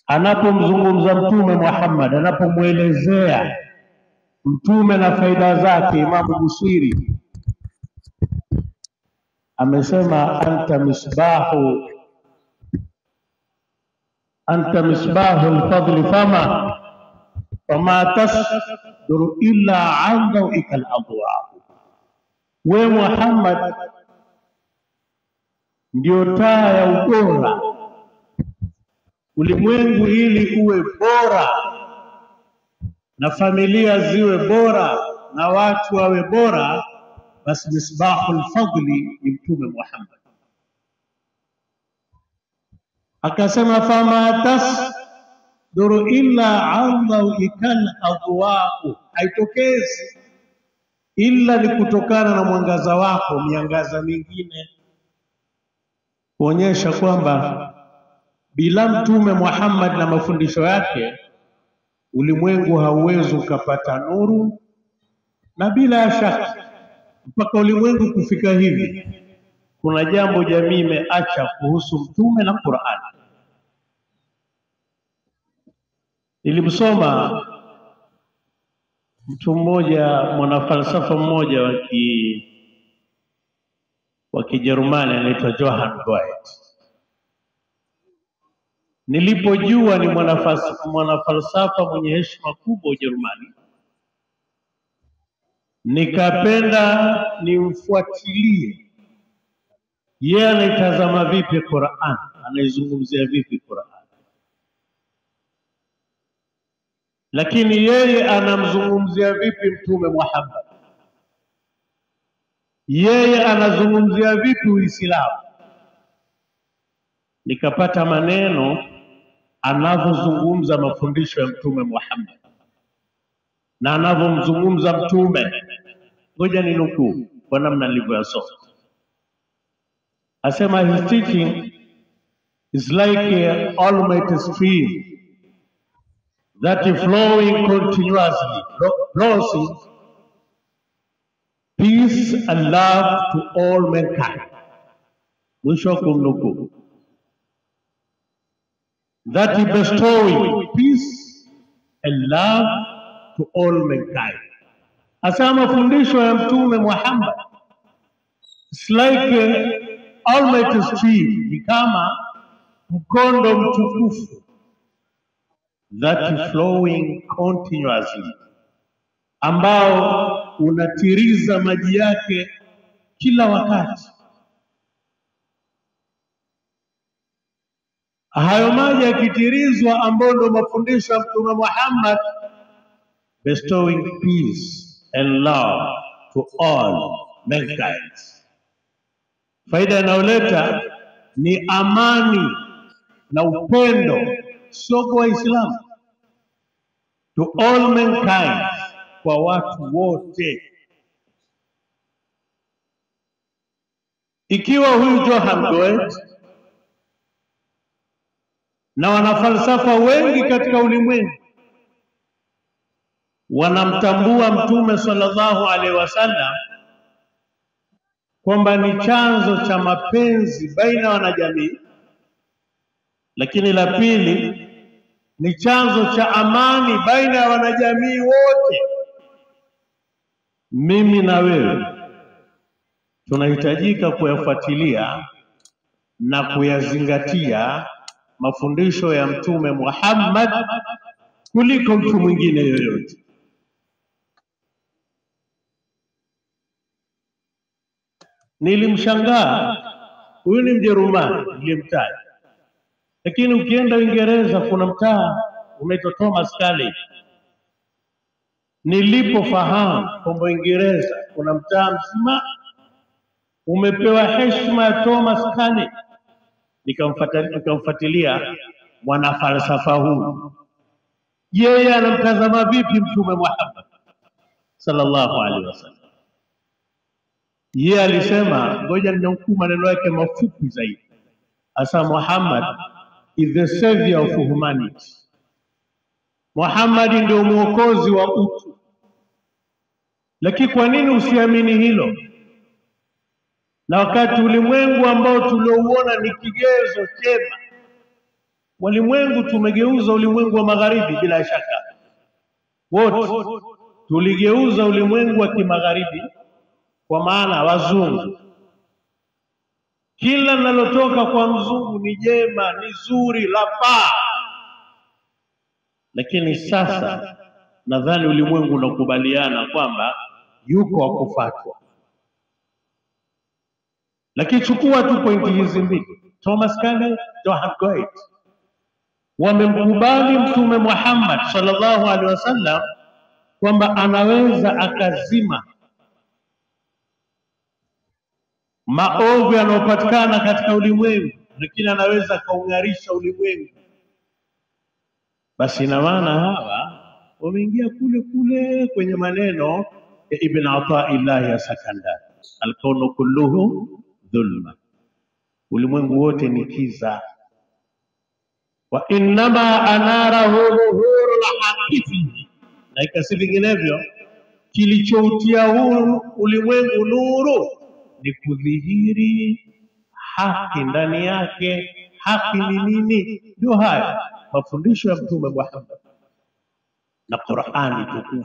anapomzungumza Mtume Muhammad, anapomwelezea mtume na faida zake, Imamu Busiri amesema anta misbahu anta misbahu lfadli fama fama tasduru illa an dhawika aladwa, we Muhammad ndio taa ya ubora ulimwengu, ili uwe bora na familia ziwe bora na watu wawe bora, basi misbahul fadli ni Mtume Muhammad. Akasema fama tasduru illa an dhawikal adwau, haitokezi ila ni kutokana na mwangaza wako, miangaza mingine kuonyesha kwamba bila Mtume Muhammad na mafundisho yake ulimwengu hauwezi ukapata nuru, na bila ya shaka mpaka ulimwengu kufika hivi, kuna jambo jamii imeacha kuhusu mtume na Qur'an. Nilimsoma mtu mmoja mwanafalsafa mmoja wa ki wa Kijerumani anaitwa Johann Goethe. Nilipojua ni mwanafalsafa mwanafalsafa mwenye heshima kubwa Ujerumani, nikapenda nimfuatilie yeye anaitazama vipi Qur'an, anaizungumzia vipi Qur'an, lakini yeye anamzungumzia vipi Mtume Muhammad, yeye anazungumzia vipi Uislamu. Nikapata maneno anavyozungumza mafundisho ya Mtume Muhammad na anavyomzungumza Mtume. Ngoja ninukuu kwa namna nilivyoyasoma. Asema his teaching is like a almighty stream that is flowing continuously, promising peace and love to all mankind. Mwisho wa kumnukuu. That is bestowing peace and love to all mankind. Asema mafundisho ya Mtume Muhammad it's like a almighty stream, ni kama mkondo mtukufu that is flowing continuously, ambao unatiriza maji yake kila wakati. Hayo maji yakitirizwa, ambayo ndio mafundisho ya Mtume Muhammad, bestowing peace and love to all mankind. Faida inayoleta ni amani na upendo, sio kwa Waislamu, to all mankind, kwa watu wote. Ikiwa huyu Johann Goethe na wanafalsafa wengi katika ulimwengu wanamtambua Mtume sallallahu alaihi wasallam kwamba ni chanzo cha mapenzi baina ya wanajamii, lakini la pili ni chanzo cha amani baina ya wanajamii wote. Mimi na wewe tunahitajika kuyafuatilia na kuyazingatia mafundisho ya Mtume Muhammad kuliko mtu mwingine yoyote. Nilimshangaa huyu ni Mjerumani nilimtaja, lakini ukienda Uingereza kuna mtaa unaitwa Thomas Carlyle. Nilipofahamu kwamba Uingereza kuna mtaa mzima umepewa heshima ya Thomas Carlyle, nikamfuata- nikamfuatilia mwanafalsafa huyu, yeye anamtazama vipi Mtume Muhammad sallallahu alaihi wasallam. Yeye alisema, ngoja ninukuu maneno yake mafupi zaidi, asa Muhammad is the savior of humanity. Muhammad ndio mwokozi wa utu. Lakini kwa nini usiamini hilo? Na wakati ulimwengu ambao tuliouona ni kigezo chema walimwengu tumegeuza ulimwengu wa magharibi, bila shaka wote tuligeuza ulimwengu wa kimagharibi, kwa maana wazungu. Kila linalotoka kwa mzungu ni jema, ni zuri, lafaa. Lakini sasa nadhani ulimwengu unakubaliana kwamba yuko wa kufuatwa. Lakini chukua tu pointi hizi mbili, Thomas Carlyle, Johann Goethe wamemkubali Mtume Muhammad sallallahu alaihi wasallam kwamba anaweza akazima maovu yanayopatikana katika ulimwengu, lakini anaweza akaung'arisha ulimwengu. Basi ina maana hawa wameingia kule kule kwenye maneno ya Ibn Ataillahi ya Sakandari, alkaunu kulluhu dhulma, ulimwengu wote ni kiza. Wa innama anarahu dhuhuru lhaqi fihi, na ikasi vinginevyo kilichoutia huu ulimwengu nuru ni kudhihiri haki ndani yake. Haki ni nini? Ndio haya mafundisho ya Mtume Muhammad na Qur'ani tukufu.